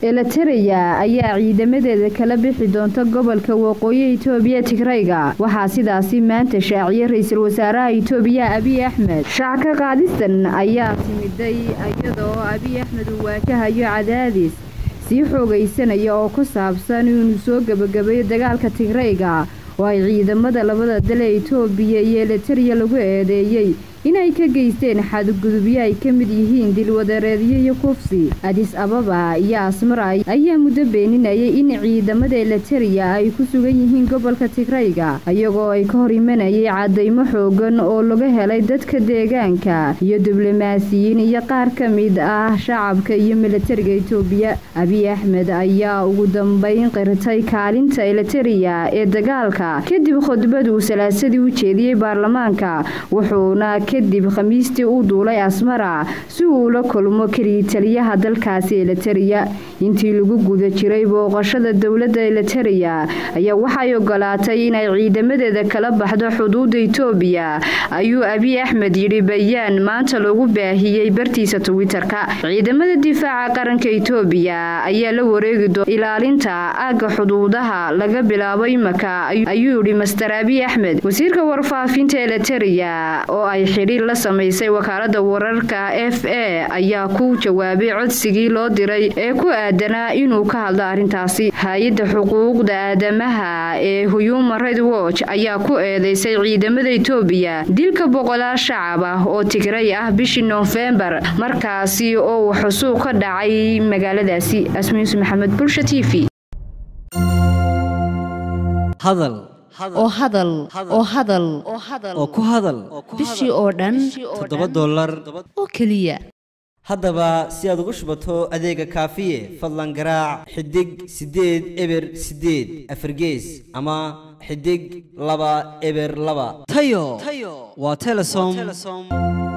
elitereya ayaa ciidamadeeda kala bixi doonta gobolka waqooyi itoobiya tigrayga waxaa sidaasi maanta shaaciyay ra-iisul wasaaraha itoobiya abiy axmed shacka qaadistan ayaa timiday iyadoo abiy axmed uu waajahayo cadaadis sii xoogaysanaya oo ku saabsan inuu soo gebagabeeyo dagaalka tigrayga oo ay ciidamada labada dal ee itoobiya iyo elitereya lagu eedeeyey inay ka geysteen xadgudubyo ay ka mid yihiin dilwadareedyo iyo kufsi adis ababa iyo asmara ayaa muddo beeninayay in ciidamada elitereya ay ku sugan yihiin gobolka tigrayga iyagoo ay ka hor imanayay cadaymo xoogan oo laga helay dadka deegaanka iyo diblomaasiyiin iyo qaar ka mid ah shacabka iyo militariga itoobiya abiy axmed ayaa ugu dambeyn qirtay kaalinta elitereya ee dagaalka kadib khudbad uu salaasadii u jeediyey baarlamaanka wuxuuna kadib khamiistii u duulay asmara si uu ula kulmo keliya taliyaha dalkaasi elitereya intii lagu guda jiray booqashada dowladda elitereya ayaa waxay ogolaatay inay ciidamadeeda kala baxdo xuduudda itoobiya ayuu abiy axmed yidhi bayaan maanta lagu baahiyey bartiisa twitter-ka ciidamada difaaca qaranka itoobiya ayaa la wareegi doona ilaalinta aagga xuduudaha laga bilaabo imaka ayuu yidhi master abiy axmed wasiirka warfaafinta elitereya oo ay xidhiir la samaysay wakaalada wararka f a ayaa ku jawaabay codsigii loo diray ee ku aadanaa inuu ka hadlo arrintaasi hay-adda xuquuqda aadamaha ee human right watch ayaa ku eedeysay ciidamada itoobiya dilka boqolaal shacab ah oo tigray ah bishii noofembar markaasi oo uu xusuuq ka dhacay magaaladaasi asmius maxamed bulsha t v hadal oo hadal oo hadal oo ku hadal bishii oo dhan toddoba dollar oo keliya haddaba si aad ugu shubato adeega kaafiye fadlan garaac xidig siddeed eber siddeed afargees ama xidig laba eber laba tayo waa telesom